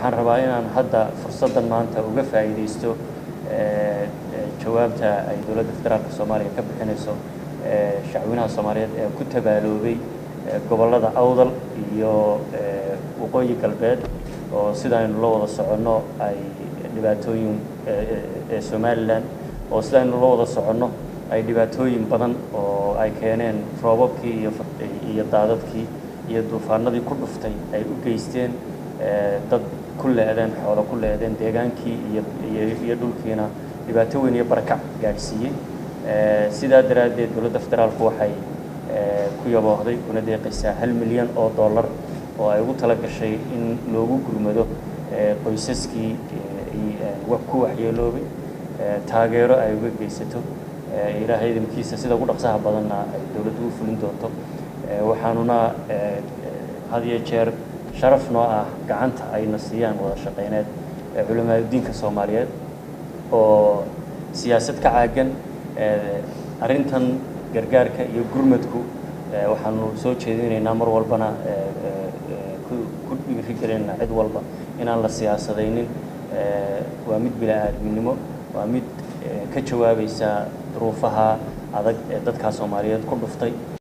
waxaan rabaa inaan hadda fursaddan maanta uga faa'iidaysto jawaabta ay dowladda federaalka soomaaliya ka bixinayso shacwinaha soomaaliyeed ee ku tabaaloobay gobollada awdal iyo waqooyi galbeed oo sidaynu la wada soconno ay dhibaatooyin ee somalilan oo sidaynu la wada soconno ay dhibaatooyin badan oo ay keeneen roobabkii iyo iyo daadadkii iyo duufaanadii ku dhuftay ay u geysteen dad ku leedeen xoolo ku leedeen deegaankii iyo iyo dhulkiina dhibaato weyn iyo barakac gaadhsiiyey sidaa daraaddeed dowladda federaalku waxay ku yaboohday kuna deeqaysaa hal milyan oo dollar oo ay ugu tala gashay in loogu gurmado qoysaskii ku waxyeeloobay taageero ay uga geysato ilaahay idinkiisa sida ugu dhaqsaha badanna ay dowladdu u fulin doonto waxaanuna had iyo jeer sharaf noo ah gacanta ayna siiyaan wada shaqayneed culamaadudiinka soomaaliyeed oo siyaasad ka caagan arrintan gargaarka iyo gurmadku waxaanu soo jeedinaynaa mar walbana ku dhiirigelinaa cid walba inaan la siyaasadaynin waa mid bila-aadminimo waa mid ka jawaabaysa duruufaha adag ee dadkaa soomaaliyeed ku dhuftay